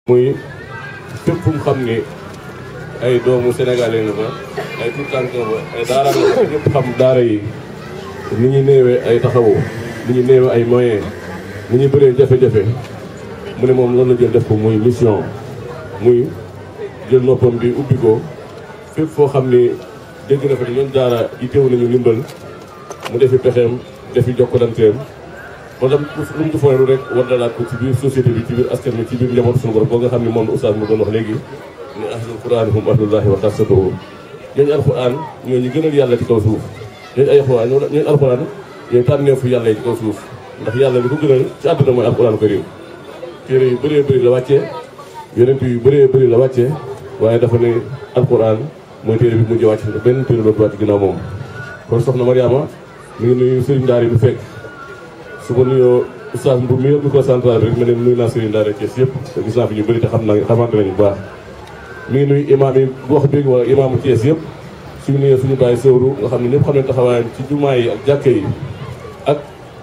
muy fépp fu mu xam ni ay doomu sénégalais nga fa ay tout tànk nga fa ay daara nga fa ñëpp xam daara yi ni ñu néewee ay taxawu ni ñu néewee ay moyens ni ñu bëree jafe-jafe mu ne moom loolu la jël def ko muy mission muy jël noppam bi ubbi ko fépp foo xam ni dégg na fa ni ñoom daara yi teew nañu ndimbal mu defi pexeem defi jokkalanteem wala lu mu defoon rek war na laat ko ci biir société bi ci biir askan bi ci biir njaboot suñu borom boo nga xam ne moom la oustaz mu doon wax léegi ne ahlul quran hum ahlullahi wa xassatuhu ñooñu alquran ñoo ñu gënal yàlla ci kaw suuf ñooñu ay alquran ñooñu alquran ñooy tànneefu yàlla yi ci kaw suuf ndax yàlla li ko gënal ci àdduna mooy alquran karim téere yu bëree bëri la wàccee yonent yu bëree bëri la wàccee waaye dafa ne alquran mooy téere bi mujj wàcc benn téere dootu wàcc ginnaaw moom kon soxna Mariama mi ngi nuyu sëriñ daara yi du fekk su ma nuyoo oustaz Mbour mi yor micro central bi rek ma ne nuyu naa sëriñ daara Thiès yëpp te gis naa fi ñu bëri te xam naa xamante nañu bu baax mi ngi nuyu imaam yi wax bi wala imaamu Thiès yëpp suñu nuyoo suñu bàyyi sëwru nga xam ne ñëpp xam ne taxawaayam ci jumaa yi ak jàkke yi ak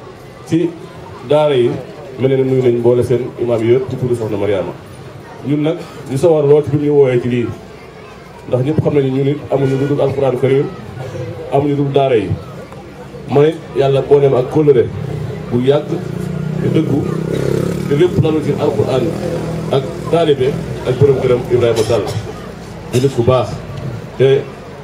ci daara yi mel ne nuyu nañ mboole seen imaam yi yëpp ci turu soxna Mariama ñun nag ñu sawar lool ci bi ñu woowee ci lii ndax ñëpp xam nañu ñun it amuñu lu dul alxuraan karim amuñu dul daara yi man it yàlla booleem ak kóllëre bu yàgg te dëggu te lépp lalu ci alxuraan ak taalibe ak borom këram Ibrahima Sall di nit ku baax te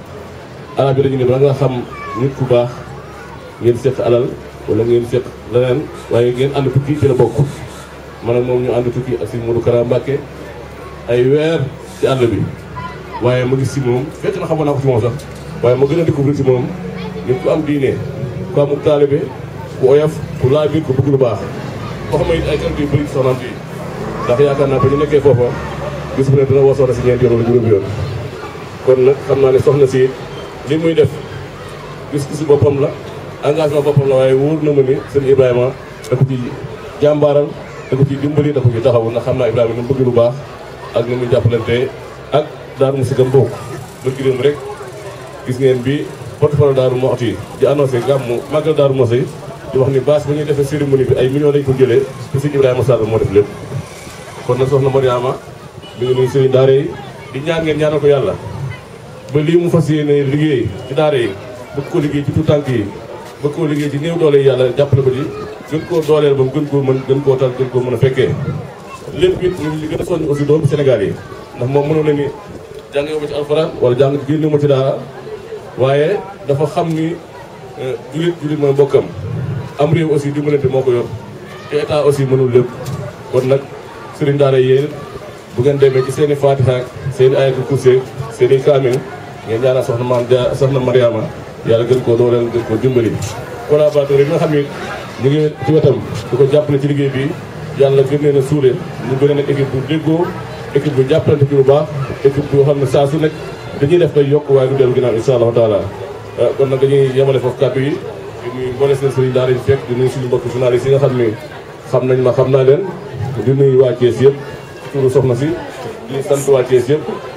arab yi dañu ne ba nga xam nit ku baax ngeen seq alal wala ngeen seq leneen waaye ngeen ànd tukki ci la bokk man ak moom ñu ànd tukki ak si Modou Kara Mbacké ay weer ci àll bi waaye ma gis si moom fekk na xamoon naa ko ci moom sax waaye ma gën a découvrir ci moom nit ku am diine ku amul taalibe ku oyof ku laa biir ku bëgg lu baax boo xam ne it ay kàddu yu bëri soxnaam yi ndax yaakaar naa ba ñu nekkee foofa gis bu ne dina woo soxna si ñeenti yoon wala juróomi yoon kon nag xam naa ne soxna si li muy def gis-gisu boppam la engagement boppam la waaye wóor na ma ni sëñ Ibrahima da ko ci jàmbaaral da ko ci dimbali da ko ci taxawu ndax xam naa Ibrahima ni mu bëgg lu baax ak ni muy jàppalante ak Daaru Musi gam bokk bërki démb rek gis ngeen bi porte-parole Daaru Muxti di annoncé gàmmu màggal Daaru Musi di wax ni bâche ba ñuy defee cérémonie bi ay millions lañ ko jëlee te sëñ Ibrahima Sall moo def lépp kon nag soxna Mariama mi ngi nuyu sëriñ daara yi di ñaan ngeen ñaanal ko yàlla ba lii mu fas yéene liggéey ci daara yi bëgg ko liggéey ci tout tànk yi bëgg koo liggéey ci néew doole yi yàlla jàppale ko ci gën koo dooleel ba mu gën koo mën gën koo tal gën koo mën a fekkee lépp it ñu ngi gën a soññ aussi doomu Sénégal yi ndax moom mënoon na ni jàng ma ci alxuraan wala jàng génne ma ci daara waaye dafa xam ni julit julit mooy mbokkam am réew aussi dimbalante moo ko yor te état aussi mënul lépp kon nag sëriñ daara yéen bu ngeen demee ci seen i fatiha seen i ayatul kursi seen i kaamil ngeen ñaanal soxna maam ja soxna Mariama yàlla gën koo dooleel gën koo dimbali collaborateur yi nga xam ni ñu ngi ci wetam di ko jàppale ci liggéey bi yàlla gën leen a suule ñu gën a nekk équipe bu déggoo équipe bu jàppalante ci lu baax équipe bu xam ne saa su nekk dañuy def day yokk waaye du dellu ginnaaw insha allahu taala kon nag dañuy yemale foofu kàddu yi di nuyu mboole seen sëriñ daara yi fekk di nuyu suñu mbokk journaliste yi nga xam ni xam nañ ma xam naa leen di nuyu waa Thiès yëpp turu soxna si di sant waa Thiès yëpp